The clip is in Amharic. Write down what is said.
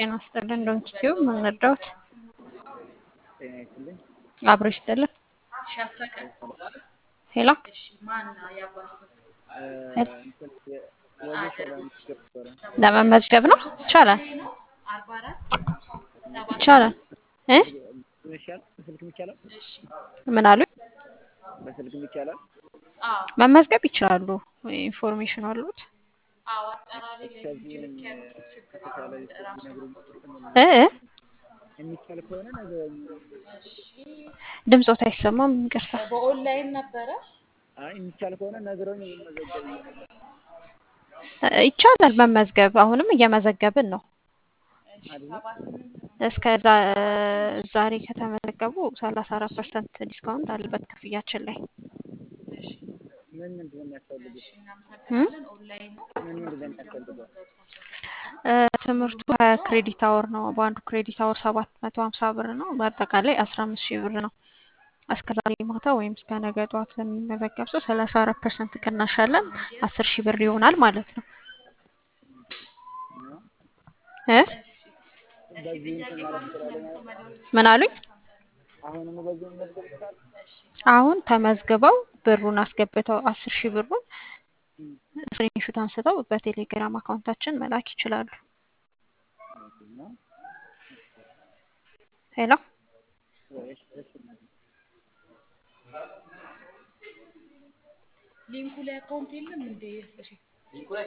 ጤና ይስጥልን እንደምትችይው ምን ረዳሁት? ጤና ይስጥልኝ። አብሮ ይስጥልን። ሄሎ ወጌሻ ለመመዝገብ ነበረ። ለመመዝገብ ነው? ይቻላል ይቻላል እ ይሻል በስልክም ይቻላል ምን አሉኝ? በስልክም ይቻላል። መመዝገብ ይችላሉ። ኢንፎርሜሽን አሉት? ከዚህም ከተቻለ ቢነግሩኝ እ እ የሚቻል ከሆነ ነገሩኝ። ድምፆት አይሰማም። ይቅርታ። በኦንላይን ነበረ። አይ የሚቻል ከሆነ ነግረውኝ የምመዘገብ እ ይቻላል መመዝገብ። አሁንም እየመዘገብን ነው። እስከ ዛ- ዛሬ ከተመዘገቡ ሰላሳ አራት ፐርሰንት ዲስካውንት አለበት ክፍያችን ላይ ምን ምንድን ነው የሚያስፈልጉት? እም? ምን ምንድን ነው የሚያስፈልገው? እ ትምህርቱ ሀያ ክሬዲት አወር ነው። በአንዱ ክሬዲት አወር ሰባት መቶ ሀምሳ ብር ነው። በአጠቃላይ አስራ አምስት ሺህ ብር ነው። እስከ ዛሬ ማታ ወይም እስከ ነገ ጠዋት ለሚመዘገብ ሰው ሰላሳ አራት ፐርሰንት ቅናሽ አለን። አስር ሺህ ብር ይሆናል ማለት ነው። ነው እ በዚህ እንትን ማለት እችላለሁ ማለት ነው። ምን አሉኝ? አሁንም በዚህ መመዝገብ ይችላል። አሁን ተመዝግበው ብሩን አስገብተው አስር ሺህ ብሩን ስክሪንሹት አንስተው በቴሌግራም አካውንታችን መላክ ይችላሉ። ነው ሄሎ ወይስ እሺ ሊንኩ ላይ አካውንት የለም እንዴ?